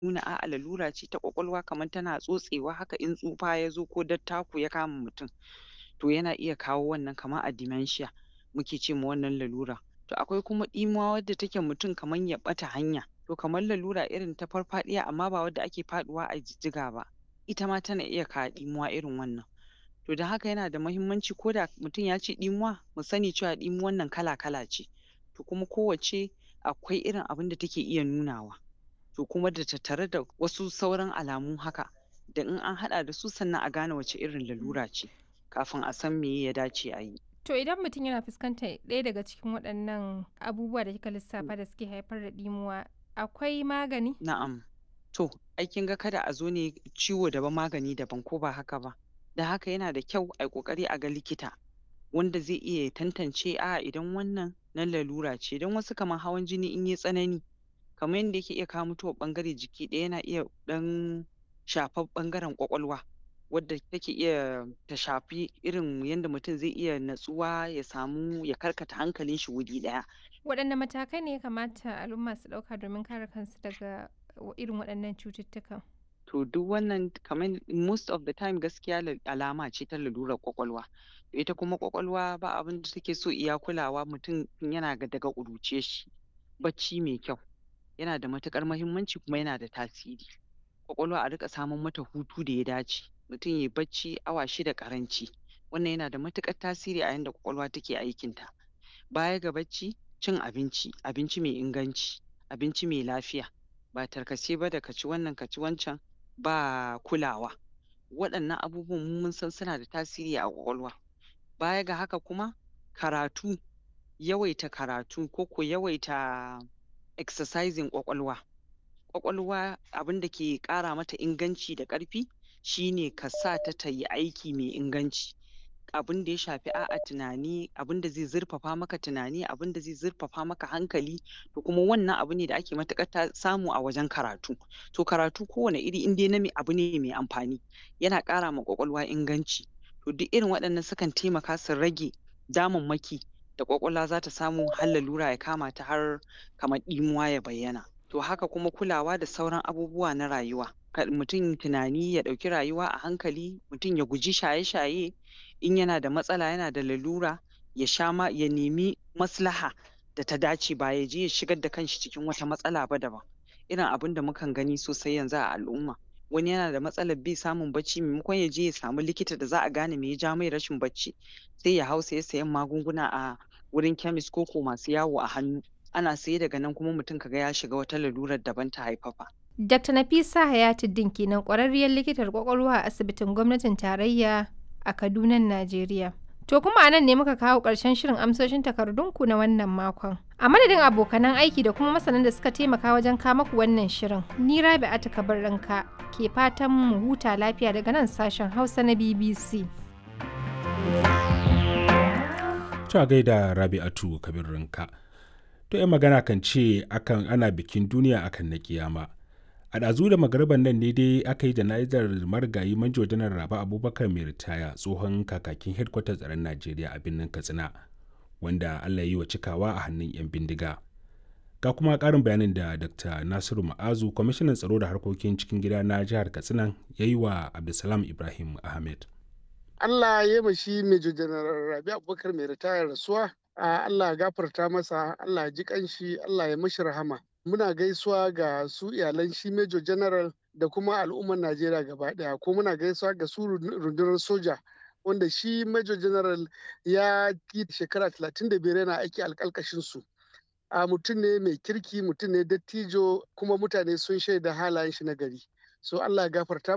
nuna a'a lalura ce ta ƙwaƙwalwa kamar tana tsotsewa haka in tsufa ya zo ko dattako ya kama mutum to yana iya kawo wannan kamar a dementia muke ce ma wannan lalura to akwai kuma ɗimuwa wadda take mutum kamar ya ɓata hanya to kamar lalura irin ta farfaɗiya amma ba wadda ake faɗuwa a jijjiga ba ita ma tana iya kawo ɗimuwa irin wannan to don haka yana da muhimmanci ko da mutum ya ce ɗimuwa mu sani cewa ɗimuwan nan kala-kala ce to kuma kowacce akwai irin abin da take iya nunawa to kuma da tattare da wasu sauran alamu haka da in an haɗa da su sannan a gane wace irin lalura ce kafin a san meye ya dace a yi. To idan mutum yana fuskantar ɗaya daga cikin waɗannan abubuwa da kika lissafa da suke haifar da ɗimuwa akwai magani? Na'am. To, ai kin ga kada a zo ne ciwo daban magani daban ko ba haka ba. Da haka yana da kyau ai ƙoƙari a ga likita wanda zai iya tantance a'a idan wannan na lalura ce don wasu kamar hawan jini in yai tsanani kamar yanda yake iya kawo mutuwar ɓangare jiki ɗaya yana iya ɗan shafar ɓangaren ƙwaƙwalwa wadda take iya ta shafi irin yanda mutum zai iya natsuwa ya samu ya karkata hankalin shi wuri ɗaya. Waɗanne matakai ne ya kamata al'umma su ɗauka domin kare kansu daga irin waɗannan cututtukan? To duk wannan kamar most of the time gaskiya alama ce ta lalurar ƙwaƙwalwa. Ita kuma ƙwaƙwalwa ba abin da take so iya kulawa mutum tun yana daga ƙuruciyar shi. Bacci mai kyau yana da matuƙar muhimmanci kuma yana da tasiri. Ƙwaƙwalwa a riƙa saman mata hutu da ya dace. Mutum yai bacci awa shida ƙaranci. Wannan yana da matuƙar tasiri a yanda ƙwaƙwalwa take aikinta. Baya ga bacci, cin abinci, abinci mai inganci, abinci mai lafiya ba tarkace ba da ka ci wannan ka ci wancan ba kulawa. Waɗannan abubuwan mu mun san suna da tasiri a ƙwaƙwalwa. Baya ga haka kuma karatu, yawaita karatu ko ko yawaita exercising ƙwaƙwalwa. Ƙwaƙwalwa abin da ke ƙara mata inganci da ƙarfi shi ne ka sa ta ta yi aiki mai inganci. Abin da ya shafi a'a tunani, abin da zai zurfafa maka tunani, abin da zai zurfafa maka hankali to kuma wannan abu ne da ake matuƙar samu a wajen karatu. To karatu kowane iri in dai na abu ne mai amfani yana ƙara ma ƙwaƙwalwa inganci. To duk irin waɗannan sukan taimaka su rage damammaki da ƙwaƙwalwa za ta samu har lalura ya kama ta har kamar ɗimuwa ya bayyana. To haka kuma kulawa da sauran abubuwa na rayuwa. Kar mutum tunani ya ɗauki rayuwa a hankali, mutum ya guji shaye-shaye, in yana da matsala yana da lalura ya sha ma ya nemi maslaha da ta dace ba ya je ya shigar da kanshi cikin wata matsala ba daban. Irin abin da mukan gani sosai yanzu a al'umma. Wani yana da matsalar bai samun bacci maimakon ya je ya samu likita da za a gane me ya ja mai rashin bacci sai ya hau saye sayen magunguna a wurin chemist ko ko masu yawo a hannu. Ana saye daga nan kuma mutum ka ga ya shiga wata lalurar daban ta haifafa. Dr. Nafisa Hayatuddin kenan ƙwararriyar likitar ƙwaƙwalwa a asibitin gwamnatin tarayya a Kaduna, Najeriya. To kuma a nan ne muka kawo ƙarshen shirin amsoshin takardunku na wannan makon. A madadin abokanan aiki da kuma masanan da suka taimaka wajen kama ku wannan shirin, ni Rabi'atu Kabirranka ke fatan mu huta lafiya daga nan sashen Hausa na BBC. Ta gaida Rabi'atu Kabirranka. To 'yan magana kan ce akan ana bikin duniya akan na kiyama. a ɗazu da magarban nan ne dai aka yi jana'izar marigayi manjo janar raba abubakar mai ritaya tsohon kakakin hedkwatar tsaron najeriya a birnin katsina wanda allah yi wa cikawa a hannun 'yan bindiga ga kuma ƙarin bayanin da dr nasiru ma'azu kwamishinan tsaro da harkokin cikin gida na jihar katsina ya yi wa abdulsalam ibrahim ahmed allah ya yi shi major janar rabi abubakar mai ritaya rasuwa allah ya gafarta masa allah ya ji kanshi allah ya mashi rahama muna gaisuwa ga su iyalan shi Major General da kuma al'ummar Najeriya gaba daya ko muna gaisuwa ga su rundunar soja wanda shi Major General ya yi shekara 35 yana aiki alkalkashin su. A mutum ne mai kirki mutum ne dattijo kuma mutane sun shaida halayen shi na gari. So Allah ya gafarta